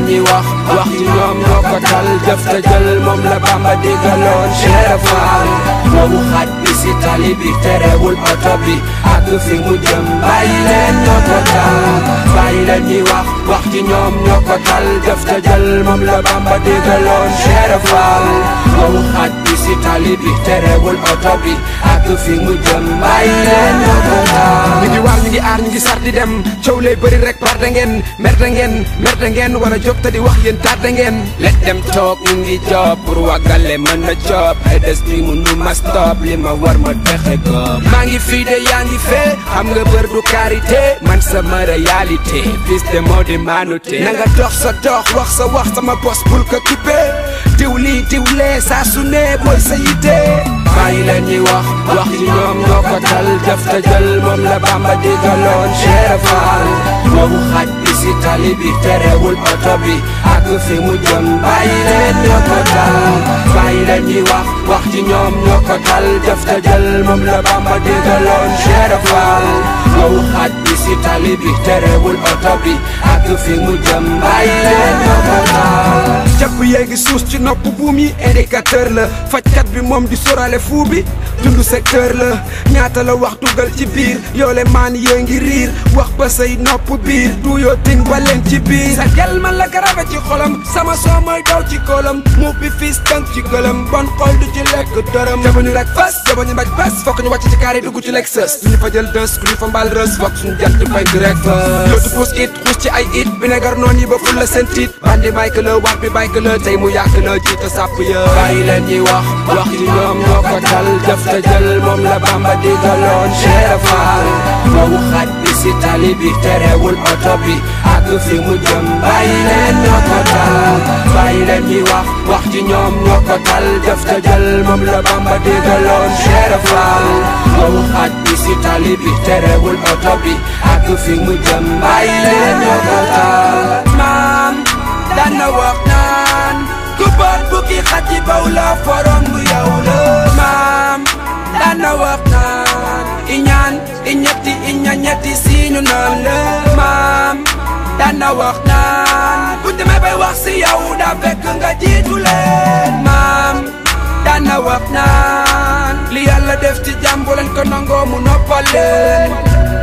ñuy wax wax ci ñoom ñoo ko tal jëf te jël moom la Bamba digaloon Cheikh Fall moomu xaj bi si tali bi terewul oto bi ak fi mu jëm bàyyi leen ñoo ko tal bàyyi leen ñuy wax wax ci ñoom ñoo ko tal jëf te jël moom la Bamba digaloon Cheikh Fall moomu xaj bi si tali bi terewul oto bi ak fi mu jëm bàyyi leen ñoo ko tal ñu ngi waar ñu ngi aar ñu ngi sar di dem coow lay bëri rek par da ngeen mer da ngeen mer da ngeen wala jóg te di wax yéen taat da ngeen let dem toog ñu ngi job pour wàggale mën na job edes bi mu nu ma stop li ma war ma dexe ko maa ngi fii de yaa ngi fee xam nga bër du karité man sama réalité fils de moo di maanute na nga dox sa dox wax sa wax sama bos bul ko kippee diw lii diw lee saa su ne mooy sa yite bàyyi leen ñuy wax wax ci ñoom ñoo ko tal jëf te jël moom la Bamba digaloon Cheikh Fall moomu xaj bi si tali bi terewul oto bi ak fi mu jëm bàyyi leen ñoo ko tal bàyyi leen ñuy wax wax ci ñoom ñoo ko tal jëf te jël moom la Bamba digaloon Cheikh Fall moomu xaj bi si tali bi terewul oto bi ak fi mu jëm bàyyi leen ñoo ko tal jàpp yéegi suus ci nopp buum yi indicateur la fajkat bi moom di sorale fuu bi dund secteur la ñaata la wax dugal ci biir yoole maan yée ngi riir wax ba say nopp biir du yoo ting ba leen ci biir sa gel man la garabe ci xolam sama soo mooy daw ci koolam mu bi fiis tënk ci gëlam bon xol du ci lekk dërëm jabañu rek fas jabañu mbaj bas fokk ñu wàcc ci kaar yi dugg ci Lexus ñu fa jël dës ku ñu fa mbaal rës fokk suñu jant fenk rek fa yootu puus it xuus ci ay it binegar noon yi ba ful la seen tiit bandi may que la war bi bay que la tey mu yàq la jiite sàpp ya bàyyi leen ñuy wax wax ci ñoom ñoo ko tal jëf te jël moom la Bamba digaloon Cheikh Fall moomu xaj bi si tali bi terewul oto bi ak fi mu jëm bàyyi leen ñoo ko tal bàyyi leen ñuy wax wax ci ñoom ñoo ko tal jëf te jël moom la Bamba digaloon Cheikh Fall moomu xaj bi si tali bi terewul oto bi ak fi mu jëm bàyyi leen ñoo ko tal maam daan na wax naan ku boot bukki xaj ci baw la forom bu yow la maam daan na wax naan iñaan iñetti iña ñetti siinu naan la maam daan na wax naan bu demee bay wax si yow daa fekk nga jiitu leen maam daan na wax naan li yàlla def ci jàmm bu leen ko nangoo mu noppal leen